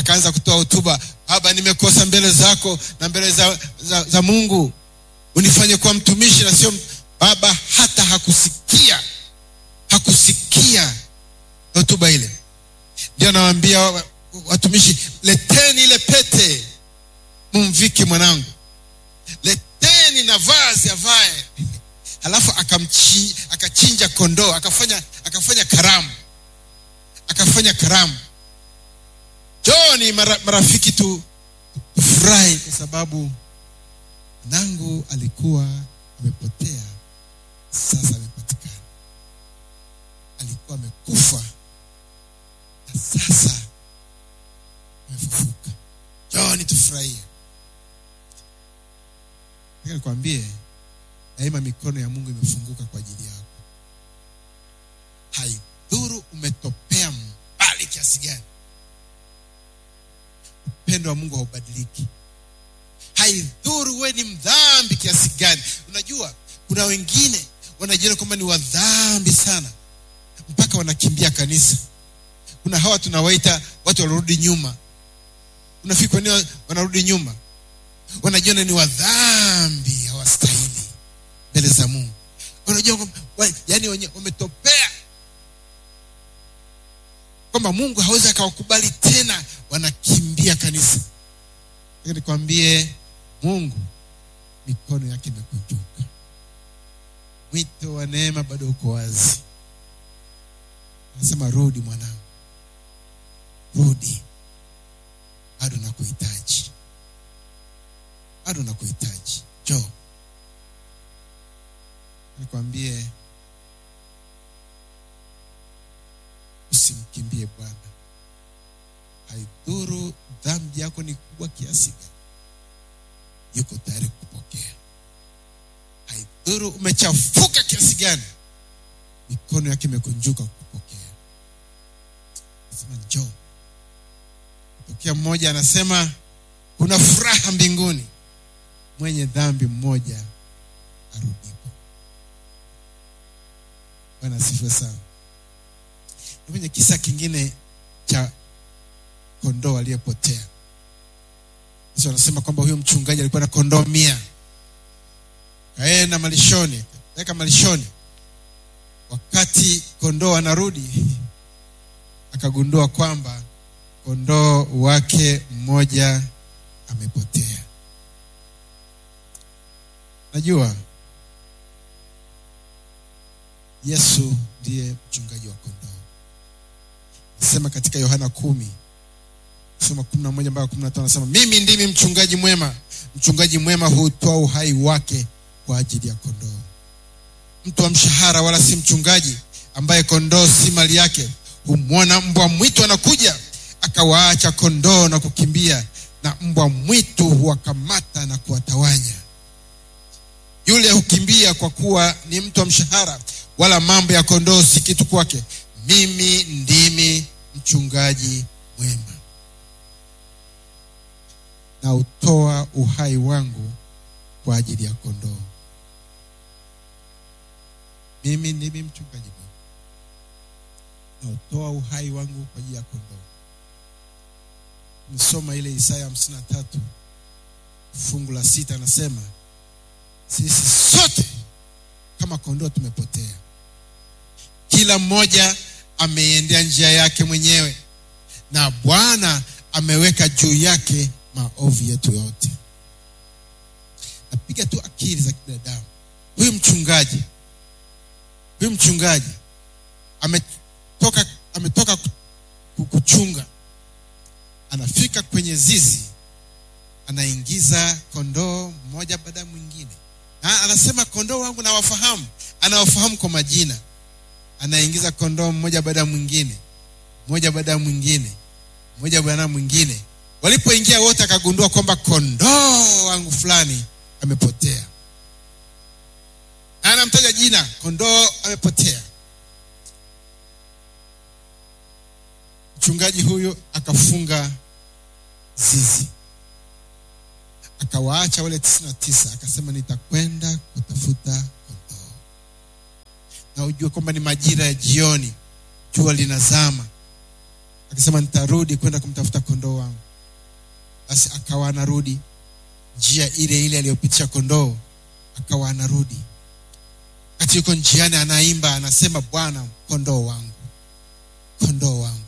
akaanza kutoa hotuba baba nimekosa mbele zako na mbele za, za, za mungu unifanye kuwa mtumishi na sio baba hata hakusikia hakusikia hotuba ile ndio nawaambia watumishi leteni ile pete mumvike mwanangu leteni na vazi avae halafu akamchi, akachinja kondoo akafanya akafanya karamu akafanya karamu joni mara, marafiki tu tufurahi kwa sababu mwanangu alikuwa amepotea sasa amepatikana alikuwa amekufa na sasa amefufuka joni tufurahie nataka nikwambie daima mikono ya mungu imefunguka kwa ajili yako haidhuru umetopea mbali kiasi gani upendo wa mungu haubadiliki haidhuru we ni mdhambi kiasi gani unajua kuna wengine wanajiona kwamba ni wadhambi sana mpaka wanakimbia kanisa kuna hawa tunawaita watu wanarudi nyuma unafikiri kwa nini wanarudi nyuma wanajiona ni wadhambi hawastahili mbele za mungu wanajua kwamba wa- yaani wenye wametopea kwamba mungu hawezi akawakubali tena wanakimbia kanisa Nataka nikwambie mungu mikono yake imekunjuka mwito wa neema bado uko wazi anasema rudi mwanangu rudi bado nakuhitaji bado nakuhitaji jo nikwambie usimkimbie bwana haidhuru dhambi yako ni kubwa kiasi gani yuko tayari kupokea haidhuru umechafuka kiasi gani mikono yake imekunjuka kupokea sema njoo tokea mmoja anasema kuna furaha mbinguni mwenye dhambi mmoja arudipo bwana asifiwe sana Na kwenye kisa kingine cha kondoo aliyepotea yesu anasema kwamba huyo mchungaji alikuwa na kondoo mia kaenda malishoni kaeka malishoni wakati kondoo anarudi akagundua kwamba kondoo wake mmoja amepotea najua yesu ndiye mchungaji wa kondoo sema katika yohana kumi soma kumi na moja mpaka kumi na tano anasema mimi ndimi mchungaji mwema mchungaji mwema hutoa uhai wake kwa ajili ya kondoo mtu wa mshahara wala si mchungaji ambaye kondoo si mali yake humwona mbwa mwitu anakuja akawaacha kondoo na kukimbia na mbwa mwitu huwakamata na kuwatawanya yule hukimbia kwa kuwa ni mtu wa mshahara wala mambo ya kondoo si kitu kwake mimi ndimi mchungaji mwema na utoa uhai wangu kwa ajili ya kondoo mimi ndimi mchungaji mwema na utoa uhai wangu kwa ajili ya kondoo msoma ile isaya hamsini na tatu fungu la sita anasema sisi sote kama kondoo tumepotea kila mmoja ameiendea njia yake mwenyewe na bwana ameweka juu yake maovu yetu yote napiga tu akili za kibinadamu huyu mchungaji huyu mchungaji ametoka ametoka ku- kuchunga anafika kwenye zizi anaingiza kondoo mmoja baada ya mwingine na anasema kondoo wangu nawafahamu anawafahamu kwa majina anaingiza kondoo mmoja baada ya mwingine mmoja baada ya mwingine mmoja baada ya mwingine walipoingia wote akagundua kwamba kondoo wangu fulani amepotea Na anamtaja jina kondoo amepotea mchungaji huyu akafunga zizi akawaacha wale tisini na tisa akasema nitakwenda kutafuta kondoo na ujue kwamba ni majira ya jioni jua linazama akasema nitarudi kwenda kumtafuta kondoo wangu basi akawa anarudi njia ile ile aliyopitisha kondoo akawa anarudi wakati yuko njiani anaimba anasema bwana kondoo wangu kondoo wangu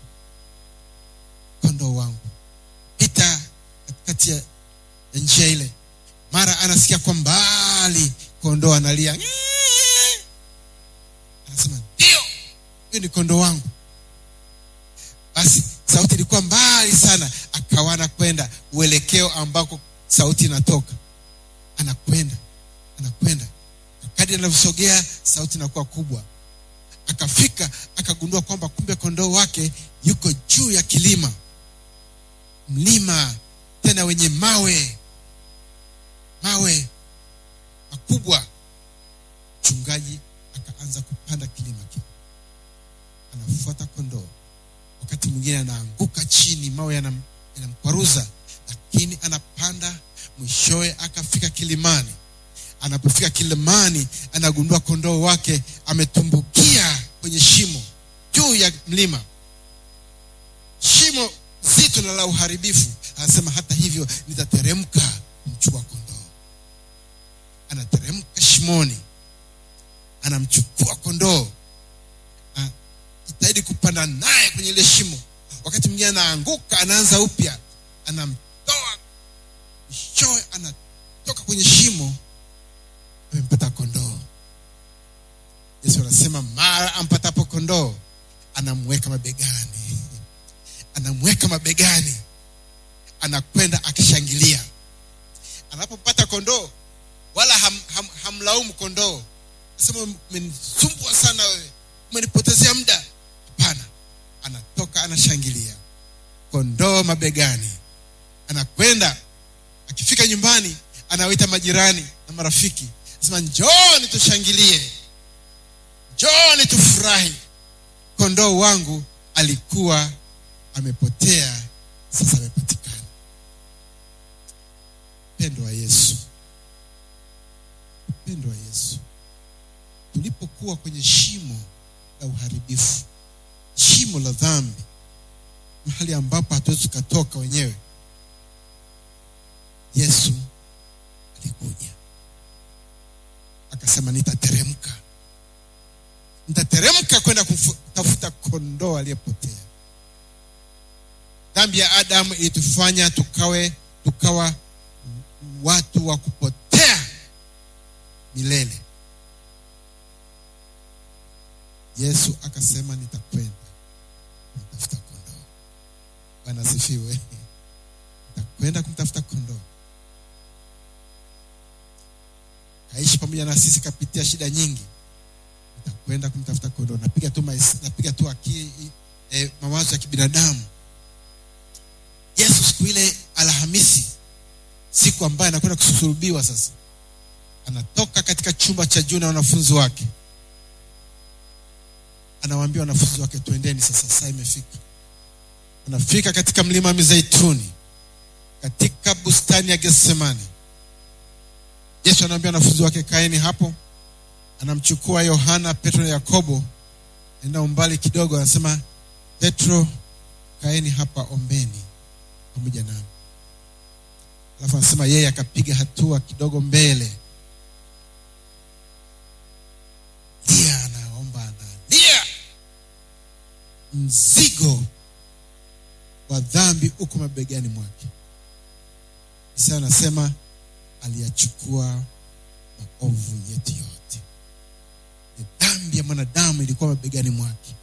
kondoo wangu pita katikati ya ya njia ile mara anasikia kwa mbali kondoo analia "Ng'ee." anasema ndio huyu ni kondoo wangu basi sauti ilikuwa mbali sana akawa anakwenda uelekeo ambako sauti inatoka anakwenda anakwenda kadi anavyosogea sauti inakuwa kubwa akafika akagundua kwamba kumbe kondoo wake yuko juu ya kilima mlima tena wenye mawe mawe makubwa mchungaji akaanza kupanda kilima kile anafuata kondoo wakati mwingine anaanguka chini mawe yanam- yanamkwaruza lakini anapanda mwishowe akafika kilimani anapofika kilimani anagundua kondoo wake ametumbukia kwenye shimo juu ya mlima shimo zito na la uharibifu anasema hata hivyo nitateremka kumchukua kondoo anateremka shimoni anamchukua kondoo Ah, jitahidi kupanda naye kwenye ile shimo wakati mwingine anaanguka anaanza upya anamtoa mwishowe anatoka kwenye shimo amempata kondoo yesu anasema mara ampatapo kondoo anamweka mabegani anamweka mabegani anakwenda akishangilia anapopata kondoo wala ham, ham, hamlaumu kondoo nasema umenisumbua sana wewe umenipotezea muda hapana anatoka anashangilia kondoo mabegani anakwenda akifika nyumbani anawaita majirani na marafiki anasema njooni tushangilie njooni tufurahi kondoo wangu alikuwa amepotea sasa amepatikana upendo wa yesu upendo wa yesu tulipokuwa kwenye shimo la uharibifu shimo la dhambi mahali ambapo hatuwezi tukatoka wenyewe yesu alikuja akasema nitateremka nitateremka kwenda kutafuta kondoo aliyepotea dhambi ya adamu ilitufanya tukawe tukawa watu wa kupotea milele yesu akasema nitakwenda kumtafuta kondoo bwana asifiwe nitakwenda kumtafuta kondoo kaishi pamoja na sisi kapitia shida nyingi nitakwenda kumtafuta kondoo napiga tu mais, napiga tu akili eh, mawazo ya kibinadamu yesu siku ile alhamisi siku ambayo anakwenda kusulubiwa sasa anatoka katika chumba cha juu na wanafunzi wake anawaambia wanafunzi wake twendeni sasa saa imefika anafika katika mlima wa mizeituni katika bustani ya getsemani yesu anaambia wanafunzi wake kaeni hapo anamchukua yohana petro na yakobo enda umbali kidogo anasema petro kaeni hapa ombeni pamoja nami alafu anasema yeye akapiga hatua kidogo mbele lia anaomba analia mzigo wa dhambi uko mabegani mwake isa anasema aliyachukua maovu yetu yote Ni dhambi ya mwanadamu ilikuwa mabegani mwake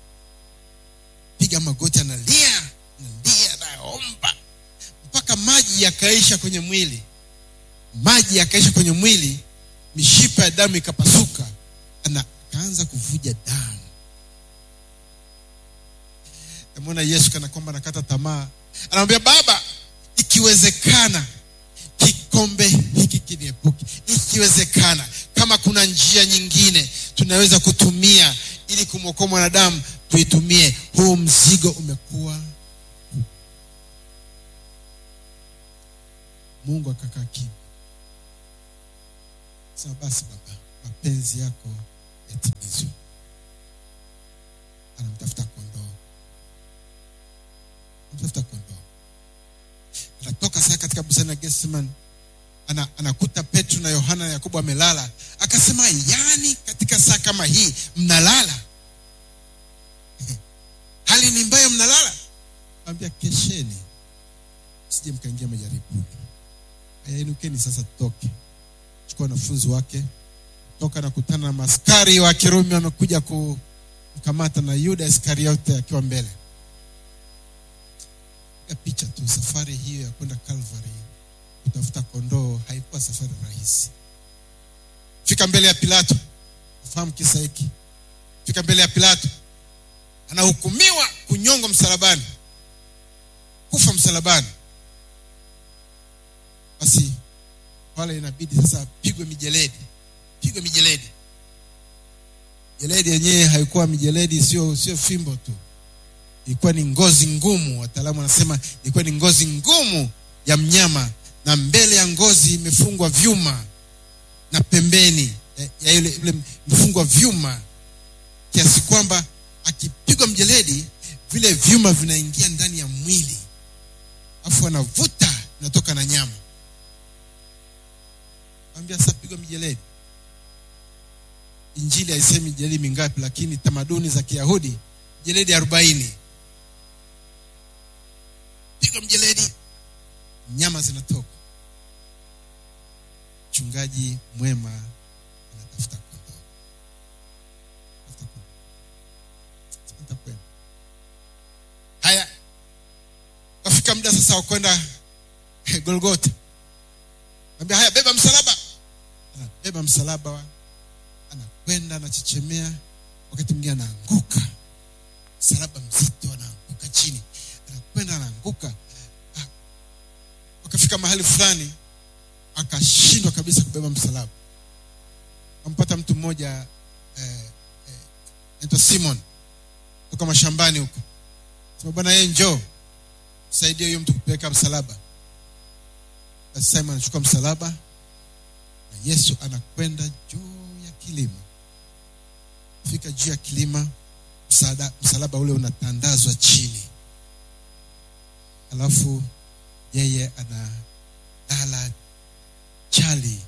piga magoti analia analia anaomba mpaka maji yakaisha kwenye mwili maji yakaisha kwenye mwili mishipa ya damu ikapasuka ana akaanza kuvuja damu namwona yesu kana kwamba anakata tamaa anamwambia baba ikiwezekana kikombe hiki kiniepuke ikiwezekana kama kuna njia nyingine tunaweza kutumia ili kumwokoa mwanadamu tuitumie huu mzigo umekuwa mungu akakaa kimya sema basi baba mapenzi yako yatimizwe anamtafuta kondoo tafuta kondoo anatoka sasa katika bustani ya Getsemani ana, anakuta Petro na Yohana na Yakobo amelala akasema yani katika saa kama hii mnalala hali ni mbaya mnalala ambia kesheni sije mkaingia majaribuni ayainukeni sasa tutoke chukua wanafunzi wake toka na kutana na maskari wa kirumi wamekuja kumkamata na yuda iskariote akiwa mbele Piga picha tu safari hiyo ya kwenda calvary kutafuta kondoo haikuwa safari rahisi fika mbele ya pilato fahamu kisa hiki fika mbele ya pilato anahukumiwa kunyongwa msalabani kufa msalabani basi pale inabidi sasa apigwe mijeledi pigwe mijeledi jeledi yenyewe haikuwa mijeledi sio sio fimbo tu ilikuwa ni ngozi ngumu wataalamu wanasema ilikuwa ni ngozi ngumu ya mnyama na mbele ya ngozi imefungwa vyuma na pembeni ya, ya ile, ile imefungwa vyuma kiasi kwamba akipigwa mjeledi vile vyuma vinaingia ndani ya mwili afu anavuta inatoka na nyama ambia sasa pigwa mijeledi injili haisemi jeledi mingapi lakini tamaduni za kiyahudi jeledi arobaini pigwa mjeledi nyama zinatoka mchungaji mwema anatafuta kondoo Tafuta kondoo. Nitakwenda. haya kafika muda sasa wa kwenda golgota ambia haya beba msalaba anabeba msalaba wa- anakwenda anachechemea wakati mwingine anaanguka msalaba mzito anaanguka chini anakwenda anaanguka Ah, wakafika mahali fulani akashindwa kabisa kubeba msalaba ampata mtu mmoja eh, eh, naitwa simon toka mashambani huko sema bwana yeye njoo saidia huyo mtu kupeleka msalaba basi simon anachukua msalaba na yesu anakwenda juu ya kilima fika juu ya kilima msaada, msalaba ule unatandazwa chini alafu yeye analala chali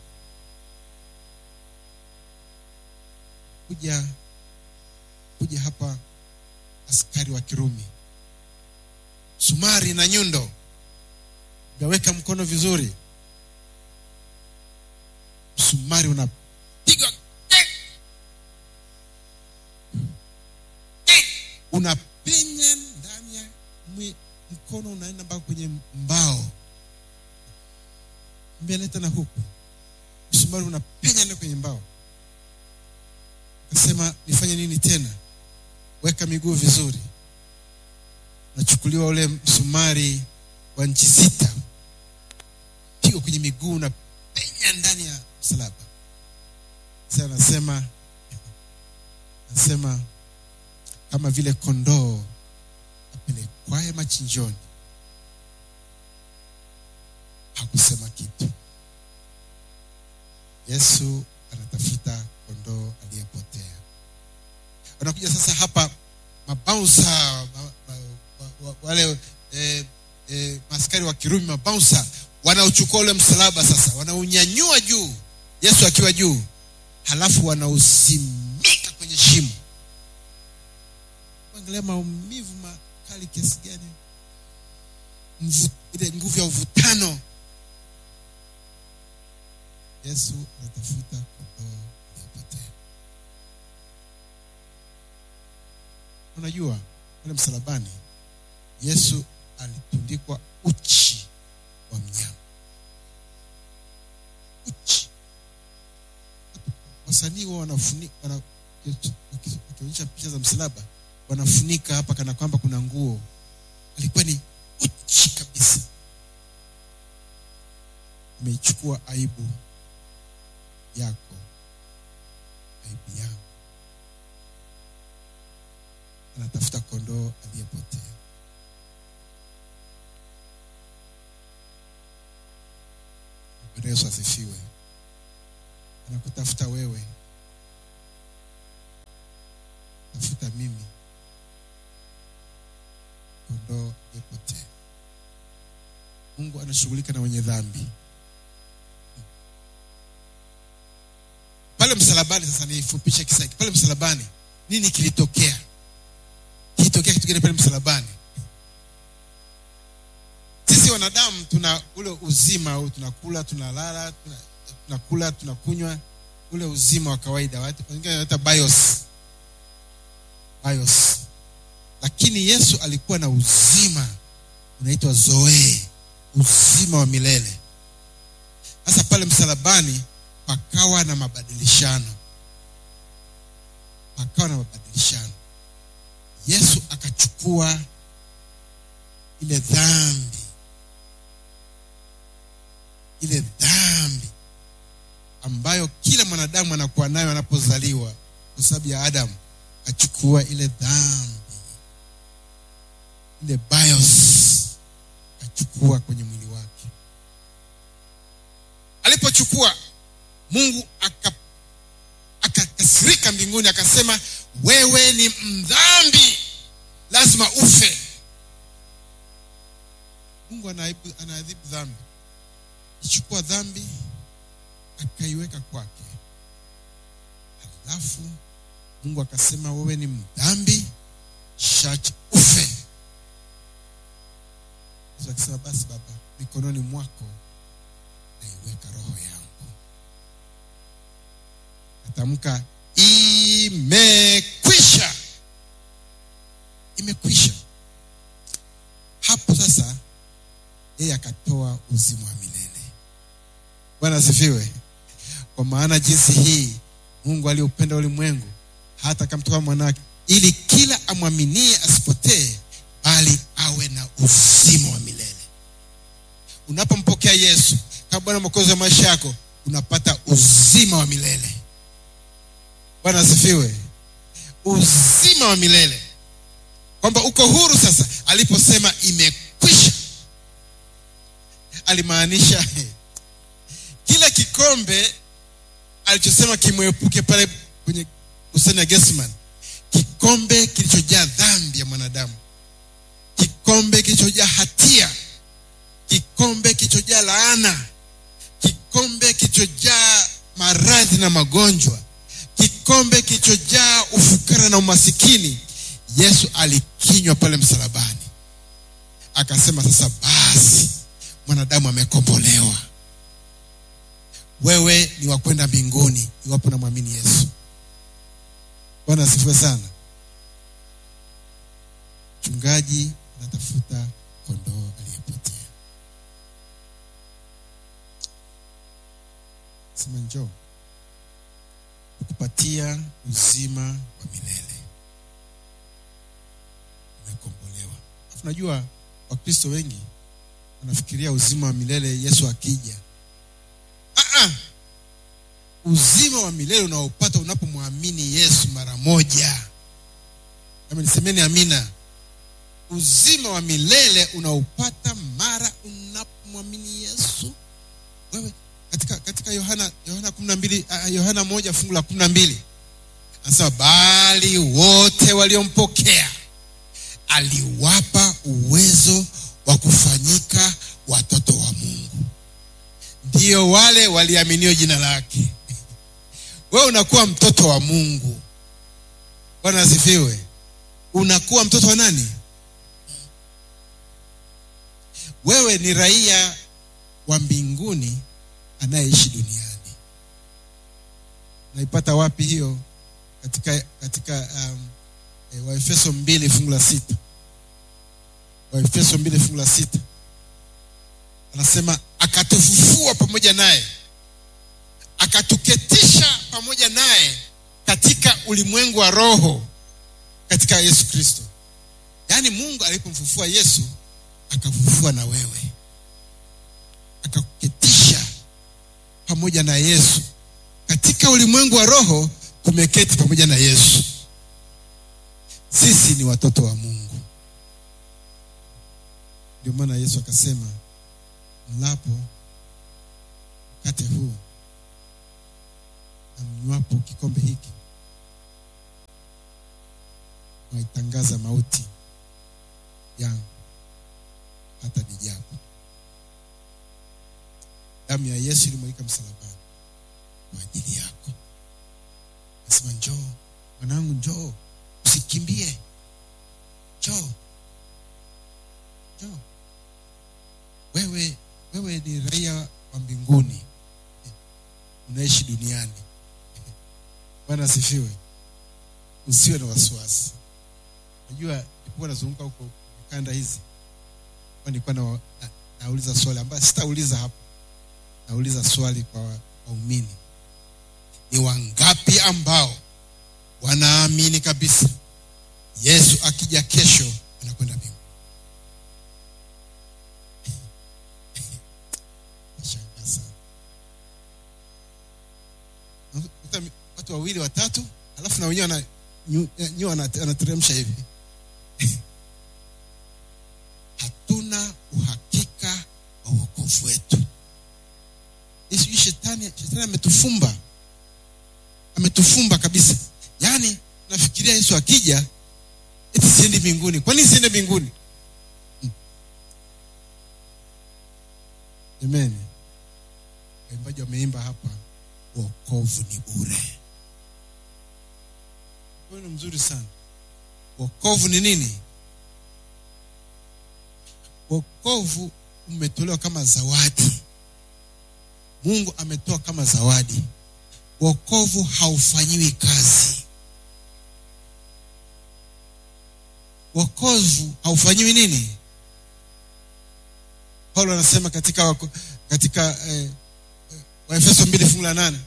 kuja kuja hapa askari wa kirumi sumari na nyundo gaweka mkono vizuri msumari unapigwa unapenya ndani ya mwi- mkono unaenda mpaka kwenye mbao mbele tena huku msumari unapenya ndani kwenye mbao akasema nifanye nini tena weka miguu vizuri nachukuliwa ule msumari wa nchi sita pigwa kwenye miguu na penya ndani ya msalaba sasa anasema anasema kama vile kondoo apelekwaye machinjoni hakusema kitu yesu anatafuta kondoo aliyepotea wanakuja sasa hapa mabaunsa ma, ma, wa, wa, wale eh, eh, maskari wa kirumi mabaunsa wanauchukua ule msalaba sasa wanaunyanyua juu yesu akiwa juu halafu wanausimika kwenye shimo angalia maumivu makali kiasi gani Mvu- ile nguvu ya uvutano yesu anatafuta kondoo aliyepotea unajua pale msalabani yesu alitundikwa uchi wa mnyama uchi wasanii huwa wanafunika wana, wakionyesha picha za msalaba wanafunika hapa kana kwamba kuna nguo alikuwa ni uchi kabisa ameichukua aibu yako aibu yangu anatafuta kondoo aliyepotea Bwana Yesu asifiwe anakutafuta wewe tafuta mimi kondoo kondoo aliyepotea mungu anashughulika na wenye dhambi pale msalabani sasa niifupishe kisa hiki pale msalabani nini kilitokea kilitokea kitu gani pale msalabani sisi wanadamu tuna ule uzima au tunakula tunalala tuna, tunakula tunakunywa ule uzima wa kawaida watu wengine wanaita bios bios lakini yesu alikuwa na uzima unaitwa zoe uzima wa milele sasa pale msalabani pakawa na mabadilishano pakawa na mabadilishano yesu akachukua ile dhambi ile dhambi ambayo kila mwanadamu anakuwa nayo anapozaliwa kwa sababu ya adamu akachukua ile dhambi ile bios akachukua kwenye mwili wake alipochukua mungu aka akakasirika mbinguni akasema wewe ni mdhambi lazima ufe mungu anaadhibu anaadhibu dhambi ichukua dhambi akaiweka kwake halafu mungu akasema wewe ni mdhambi shach ufe yesu akasema basi baba mikononi mwako naiweka roho yangu natamka imekwisha imekwisha hapo sasa yeye akatoa uzima wa milele bwana asifiwe kwa maana jinsi hii mungu aliupenda ulimwengu hata akamtoa mwanawake ili kila amwaminie asipotee bali awe na uzima wa milele unapompokea yesu kama bwana mwokozi wa maisha yako unapata uzima wa milele bwana asifiwe uzima wa milele kwamba uko huru sasa aliposema imekwisha alimaanisha kile kikombe alichosema kimwepuke pale kwenye bustani ya Gethsemane, kikombe kilichojaa dhambi ya mwanadamu, kikombe kilichojaa hatia, kikombe kilichojaa laana, kikombe kilichojaa maradhi na magonjwa, kikombe kilichojaa ufukara na umasikini. Yesu alikinywa pale msalabani, akasema sasa basi mwanadamu amekombolewa wewe ni wa kwenda mbinguni iwapo namwamini yesu bwana asifiwe sana mchungaji anatafuta kondoo aliyepotea sema njoo kukupatia uzima wa milele umekombolewa alafu najua wakristo wengi wanafikiria uzima wa milele yesu akija Ah, ah. uzima wa milele unaopata unapomwamini yesu mara moja kama nisemeni amina uzima wa milele unaopata mara unapomwamini yesu wewe katika katika yohana yohana kumi na mbili uh, yohana moja fungu la kumi na mbili anasema bali wote waliompokea aliwapa uwezo wa kufanyika watoto wa mungu ndio wale waliaminio jina lake wewe unakuwa mtoto wa mungu bwana asifiwe unakuwa mtoto wa nani wewe ni raia wa mbinguni anayeishi duniani naipata wapi hiyo katika katika um, e, waefeso mbili fungu la sita waefeso mbili fungu la sita anasema akatufufua pamoja naye akatuketisha pamoja naye katika ulimwengu wa roho katika yesu kristo yaani mungu alipomfufua yesu akafufua na wewe akakuketisha pamoja na yesu katika ulimwengu wa roho tumeketi pamoja na yesu sisi ni watoto wa mungu ndio maana yesu akasema mlapo mkate huu na mnywapo kikombe hiki mwaitangaza mauti yangu damu ya yesu ilimwagika msalabani kwa ajili yako nasema njoo mwanangu njoo usikimbie njoo njoo wewe wewe ni raia wa mbinguni unaishi duniani bwana asifiwe usiwe na wasiwasi najua nilipokuwa nazunguka huko kanda hizi kwa nilikuwa na, na, nauliza swali ambayo sitauliza hapa nauliza swali kwa waumini ni wangapi ambao wanaamini kabisa yesu akija kesho anakwenda mbingu nashangaa sana Unakuta watu wawili watatu alafu na wenyewe wana- nyu- nyu wana- anateremsha hivi hatuna uhakika wa uokovu wetu Hii sijui shetani shetani ametufumba ametufumba kabisa yaani nafikiria yesu akija eti siendi mbinguni kwa nini siende mbinguni Hmm. amen waimbaji wameimba hapa wokovu ni bure huyu ni mzuri sana wokovu ni nini wokovu umetolewa kama zawadi mungu ametoa kama zawadi wokovu haufanyiwi kazi wokovu haufanyiwi nini paulo anasema katika wako, katika eh, eh, waefeso mbili fungu la nane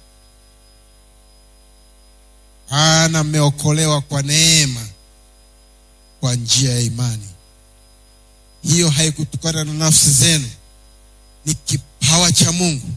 ana mmeokolewa kwa neema kwa njia ya imani hiyo haikutokana na nafsi zenu ni kipawa cha mungu